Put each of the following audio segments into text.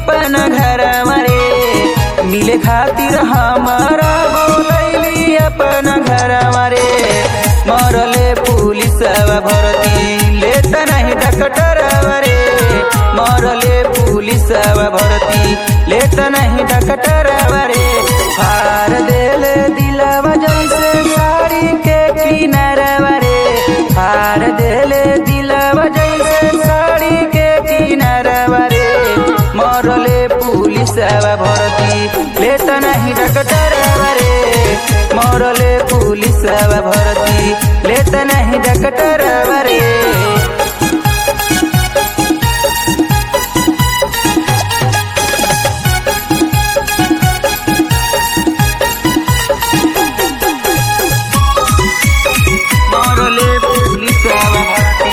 अपन घर रे मिले खातिर हमारा बोलैली अपन घर रे मरले पुलिस भरती लेत नहीं डॉक्टर रे मरले पुलिस भरती लेत नहीं डॉक्टर रे फार देले दिलवा जैसे साड़ी के किनारवा रे फार देले दिलवा जैसे साड़ी के किनारवा रे मरले पुलिस भरती लेत नहीं डॉक्टर रे मरले पुलिस भरती लेत नहीं डॉक्टर रे मरले पुलिस भरती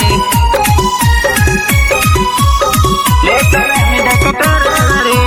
लेत नहीं डॉक्टर रे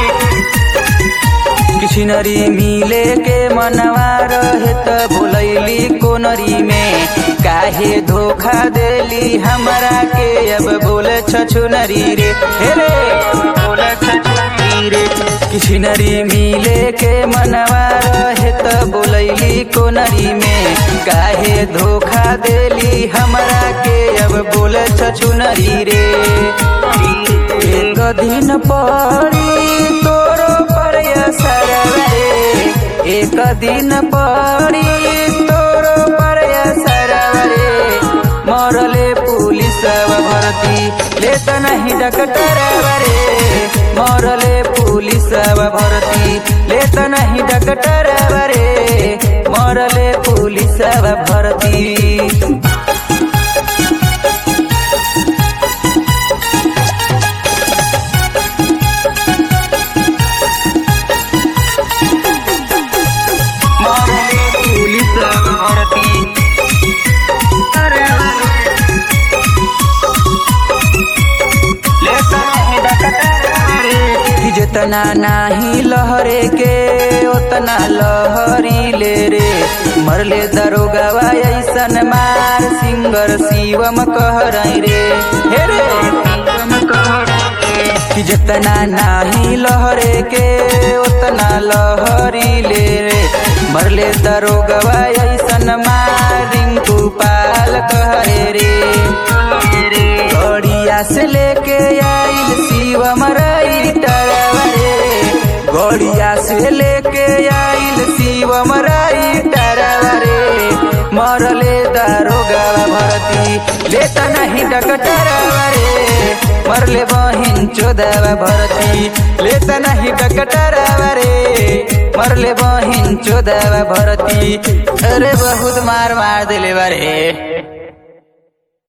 किछनरी मिले के मनवा रहे त बोलैली कोनरी में काहे धोखा देली हमरा के अब बोले छछुनरी रे हे रे बोले छछुनरी रे किछनरी मिले के मनवा रहे त बोलैली कोनरी में काहे धोखा देली हमरा के अब बोले छछुनरी रे एक दिन पड़ी तोरो पर असर रे एक दिन पड़ी तोरो पर असर रे मरले पुलिस भरती लेत नहीं डॉक्टर रे मरले पुलिस भरती लेत नहीं डॉक्टर रे मरले पुलिस भरती मरले पुलिस भरती कि जितना नाही लहरे के उतना लहरी ले रे मरले दरोगवा ऐसन मार सिंगर शिवम कह रही रे हे रे शिवम कह कि जितना नाही लहरे के उतना लहरी ले रे मरले दरोगवा ऐसन मार रिंकू पाल कह रे रे गड़िया से लेके आइल शिवम राइटर रे गड़िया से लेके आइल शिवम राइटर रे मरले दारोगा भरती लेता नहीं डकटर रे मरले बहिन चोदवा भरती लेता नहीं डकटर रे मरले बहिन चोदवा भरती अरे बहुत मार मार दिले बारे